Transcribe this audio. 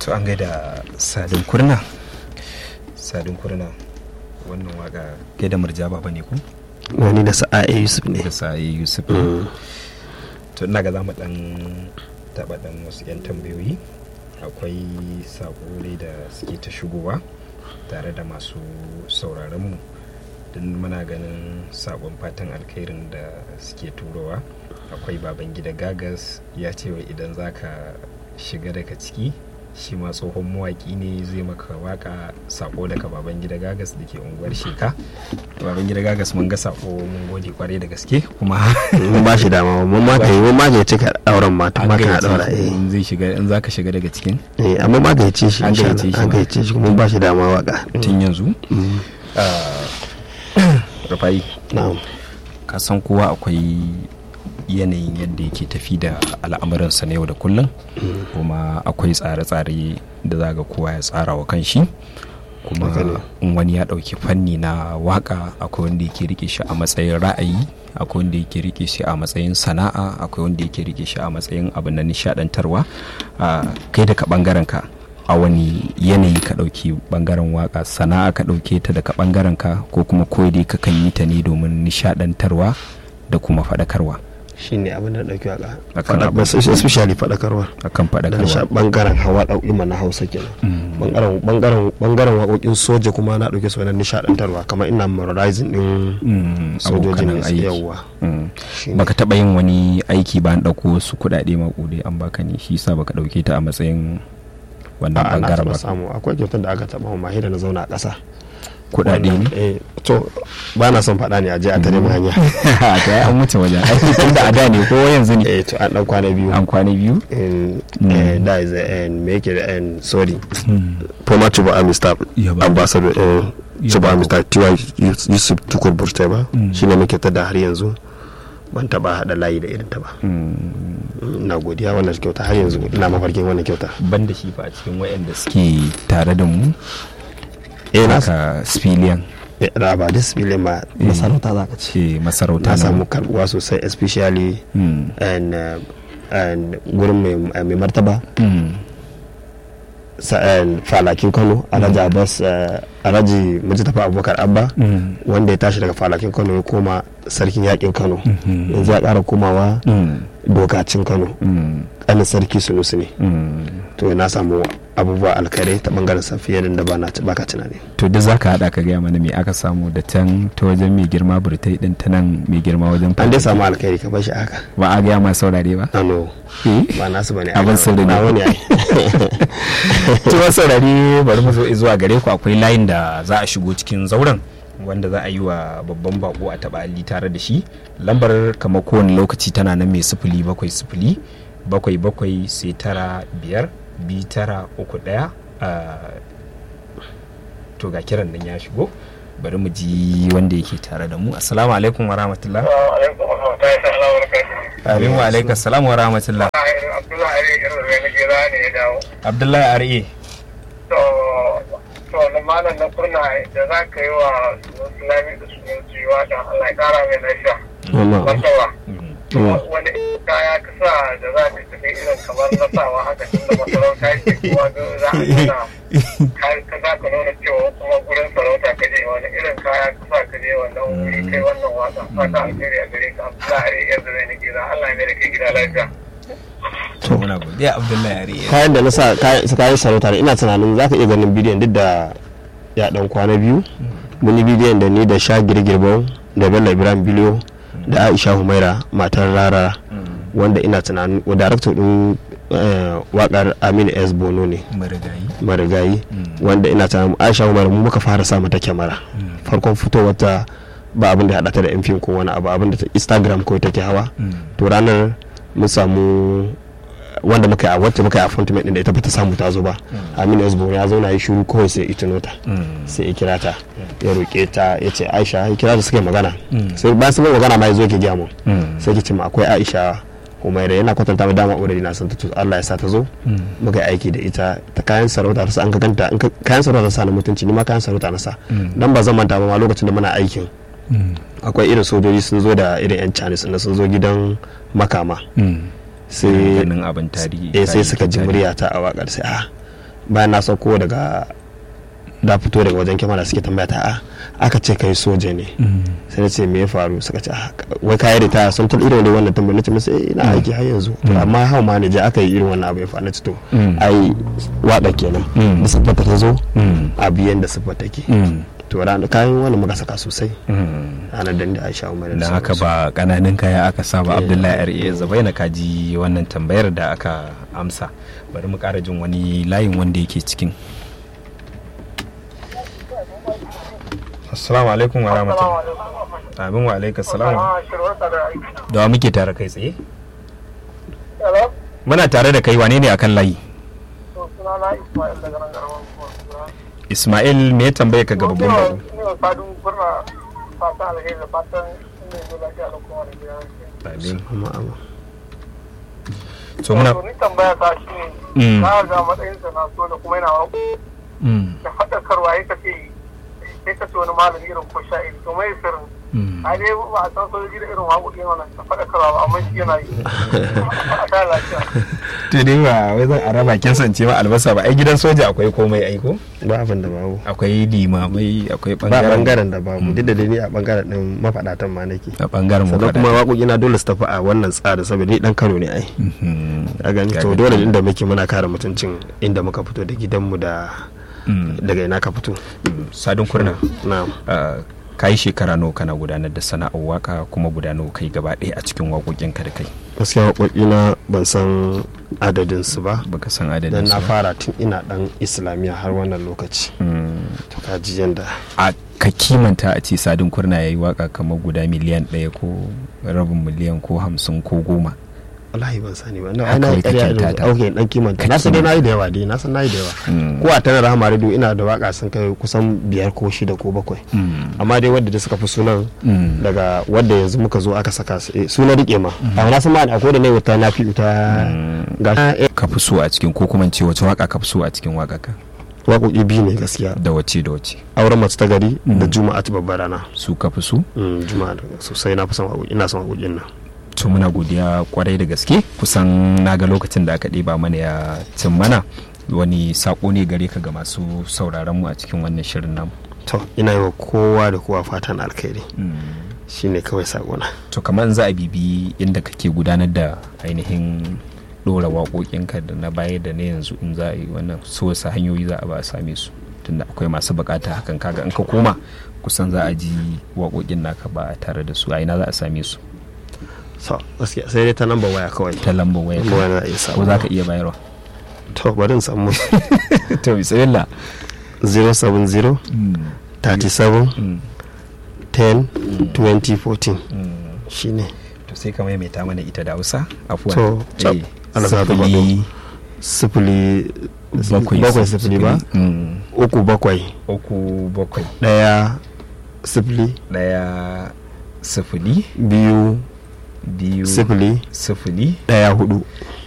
to an gaida sadin kurna sadin kurna wannan waka gaida murjaba ba ne ku wani da sa'a yusuf ne da sa'ayi yusuf to ina ga za mu dan taba dan wasu yan tambayoyi akwai sako ne da suke ta shigowa tare da masu sauraron mu don muna ganin sakon fatan alkhairin da suke turowa akwai baban gida gagas ya ce wa idan zaka shiga daga ciki shi ma tsohon mawaki ne zai maka waka sako daga baban gida gagas da ke unguwar sheka baban gida gagas mun ga sako mun gode kwarai da gaske kuma mun ba shi dama mun ma kai mun ma ga cika auren mata ma kana daura eh in zai shiga in zaka shiga daga cikin eh amma ma ga ci shi An insha gayyace Allah shi an ma. gayyace shi mun ba shi dama waka tun yanzu Mm. Ah, rufai na'am ka san kowa akwai yanayin yadda yake tafi da al'amuransa na yau da kullum kuma akwai tsare-tsare da za ga kowa ya tsara wa kanshi kuma Haka ne. in wani ya ɗauki fanni na waka akwai wanda yake rike shi a matsayin ra'ayi akwai wanda yake rike shi a matsayin sana'a akwai wanda yake rike shi a matsayin abu na nishadantarwa Ah, kai daga bangaren ka a wani yanayi ka ɗauki bangaren waka sana'a ka ɗauke ta daga bangaren ka ko kuma koyi dai ka kan yi ta ne domin nishadantarwa da kuma faɗakarwa shine abin da dauki waka Akan Faɗa- abin- especially fadakarwa akan da na sha faɗakarwa bangaren hawa ɗauki na hausa kenan Mm. bangaren bangaren bangaren waƙoƙin soja kuma na ɗauke su wani nishaɗantarwa kamar ina memorizing din Mm, sojojin abokanan ne aiki yawa Mm. shine. baka taɓa yin wani aiki ba an ɗauko wasu kuɗaɗe maƙudai an baka ne shi sa baka ɗauke ta a matsayin wannan A'a, na bangaren taɓa ba samu akwai kyautar da aka taɓa ma da na zauna a ƙasa kuɗaɗe ne eh to ba na son faɗa ne a je a tare mu hanya ta yi an wuce wajen aiki tun da a da ne ko yanzu ne eh to an ɗan kwana biyu an kwana biyu in Mm. eh, that is eh, me yake da eh, sorry former Chuba Army staff Ya ba. ambassador eh, Ya Chuba ba. Army staff Tiwa Yusuf Tukur Burtai ba Mm. shine muke ta da har yanzu ban taba hada layi da irin ta ba Mm. ina godiya wannan kyauta har yanzu ina mafarkin wannan kyauta ban da shi fa a cikin wayanda suke tare da mu eh na haka civilian eh, da ba this film ma Eh. masarauta za ka ce ce masarauta na na samu karbuwa sosai especially Mm. and uh, and gurin mai mai martaba Mm. sa- and falakin Kano Alhaji Abbas eh, Alhaji Mujtafa Abubakar Abba Mm. wanda ya tashi daga falakin Kano ya koma sarkin yakin Kano Mhm. yanzu ya kara komawa Mm. dokacin Kano Mm. ƙanin sarki Sunusi ne Mm. to na samu abubuwa alkhairai ta bangaren sa fiye da ba na baka tunani to duk za ka haɗa ka gaya mana me aka samu da can ta wajen mai girma burtai din ta nan mai girma wajen an dai samu alkhairi ka bar shi haka ba a gaya ma saurare ba ano Eh? ba nasu bane Abin sirri ne. na wani ai to wasu saurare bari mu zo zuwa gare ku akwai layin da za a shigo cikin zauren wanda za a yi wa babban bako a taɓa alli tare da shi lambar kamar kowane lokaci tana nan mai sifili bakwai sifili bakwai bakwai sai tara biyar bi tara uku ɗaya ah, to ga kiran nan ya shigo bari mu ji wanda yake tare da mu assalamu alaikum wa rahmatullah alaikum warahmatullahi ta'ala wa barakatuh. amin wa alaikum assalam wa rahmatullah Abdullahi Ali irin da na gira ne ya dawo. abdullahi ar'e To, to na malam na kurna da za ka yi wa Islami da sunan jiwa da Allah ya kara mai lafiya. Wannan. Martaba. Mm. Wani kaya ka sa da za ka tafi irin kamar na sawa haka tun da masarauta ce kuma ga za a nuna ka- ka za ka nuna cewa kuma gurin sarauta ka je wani irin kaya ka sa ka je wannan wuri kai wannan wasa. Fata alheri a gare ka Abdullahi Ali yanzu zai na gira Allah ya mai da kai gida lafiya. to muna godiya abdullahi ar'e kayan da na sa kayan kayan sarauta ne ina tunanin za ka iya ganin bidiyon duk da ya dan kwana biyu mun yi bidiyon da ni da sha girgirbau da bello ibrahim biliyo da aisha humaira matar rara wanda ina tunanin wa darakta din eh, wakar aminu s bono ne marigayi marigayi wanda ina tunanin aisha humaira mu muka fara sa mata kyamara farkon fitowar ta ba abin da ya haɗa ta da yan fim ko wani abu abin da ta instagram ko take hawa to ranar mun samu wanda muka yi a wacce muka yi appointment din da ita bata samu ta zo ba aminu esbo ya zauna ya shiru kawai sai ita nota sai ya kira ta ya roƙe ta ya ce aisha ya kira ta suka yi magana sai bayan sun yi magana ma ya zo ke gya mu sai ki ce ma akwai aisha humaira yana kwatanta ma dama already na san ta to Allah ya sa ta zo muka yi aiki da ita ta kayan sarauta ta sa an ka ganta in ka- kayan sarauta ta sa na mutunci ni ma kayan sarauta na sa dan ba zan manta ba ma lokacin da muna aikin akwai irin sojoji sun zo da irin yan chinese na sun zo gidan makama sai ganin abin tarihi eh sai kayan suka ji tarihi. murya ta a wakar sai a bayan na sauko daga da fito daga wajen kyamara suke tambaya ta a aka ce kai soja ne sai na ce me ya faru suka ce "Ah, wai kayi ritaya sun tun irin wannan tambayar na ce musu eh ina aiki har yanzu to amma hau ma ne je aka yi irin wannan abu ya faru na ce to Mm. ai wada kenan Mm. da siffata ta zo Mm. a biyan da siffata take Mm. to ranar kayan wani muka saka sosai Mm. ranar da da aisha umar don haka ba kananan kaya aka saba abdullahi ra zabai na kaji wannan tambayar da aka amsa bari mu kara jin wani layin wanda yake cikin assalamu alaikum wa rahmatullahi amin wa alaikum salam da wa muke tare kai tsaye Hello? muna tare da kai wane ne akan layi To, sunana Ismail daga nan garin Kura. ismail me ya tambaye ka ga babban bako Ni wa sadun kurna fatan alheri da fatan ina yi lafiya da kuma da gida. amin amma amma so muna To, ni tambaya ta shi Mm. ne, na ga matsayinsa na so da kuma yana wa Mm, da faɗakarwa ya kace sai ka ce wani malami irin ko sha'iri to mai sirrin mm. a dai ba a san sojoji da irin waƙoƙi wannan da faɗakarwa ba amma shi yana yi a ta lafiya to dai ba wai zan a raba kin sance ma albasa ba ai gidan soja akwai komai aiko ba abin da babu akwai limamai akwai ba bangaren bangaren da babu duk da dai ni a bangaren din mafaɗatan ma nake a bangaren mu sannan kuma waƙoƙi na dole su tafi a wannan tsarin saboda ni dan Kano ne ai a gani to dole inda muke muna kare mutuncin inda muka fito da gidanmu da daga ina ka fito sadin kurna na ka yi shekara nawa kana gudanar da sana'ar waka kuma gudanar kai gaba ɗaya a cikin waƙoƙinka da kai gaskiya waƙoƙi na ban san adadin su ba baka san dan adadin su na ba. fara tun ina dan islamiyya har wannan lokaci Mm. to ka ji yanda a ka kimanta a ce sadin kurna ya yi waka kamar guda miliyan ɗaya ko rabin miliyan ko hamsin ko goma wallahi ban sani ba na Haka ana wai ƙarya kake irin tata. ok dan kimanta Ka na san dai kimanta. nayi da yawa dai na san nayi da yawa Mm. ko a tana rahama radio ina da waka sun kai kusan biyar ko shida ko bakwai Mm. amma dai wadda da suka fi sunan Mm. daga wadda yanzu muka zo aka saka su eh, suna rike ma a na san ma akwai da ne wuta na fi wuta ga eh, ka fi so a cikin ko kuma in ce wace waka ka fi so a cikin waka ka waƙoƙi biyu ne gaskiya da wace da wace auren mace ta gari da juma'a ta babbar rana su ka fi so Mm, juma'a da sosai na fi son waƙoƙi ina son waƙoƙin nan to muna godiya kwarai da gaske kusan na ga lokacin da aka ɗeba mana ya cin mana wani sako ne gare ka ga masu sauraron mu a cikin wannan shirin namu to ina yi wa kowa da kowa fatan alkhairi shine kawai sakona to kamar in za a bibi inda kake gudanar da ainihin ɗora waƙoƙinka da na baya da na yanzu in za a yi wannan so wasu hanyoyi za a ba a same su tunda akwai masu bukata hakan kaga in ka koma kusan za a ji waƙoƙin naka ba a tare da su a ina za a same su so gaskiya sai dai ta namba waya kawai ta lambar waya Lambar waya na iya samu ko za ka iya bayarwa to bari in samu to bismillah 070 37 10 2014 shine to sai ka maimaita mana ita da hausa afuwan To, cap, Eh, ana sa ta sifili sifili bakwai bakwai sifili ba Mm. uku bakwai uku bakwai daya sifili ɗaya sifili biyu biyu sifili sifili daya hudu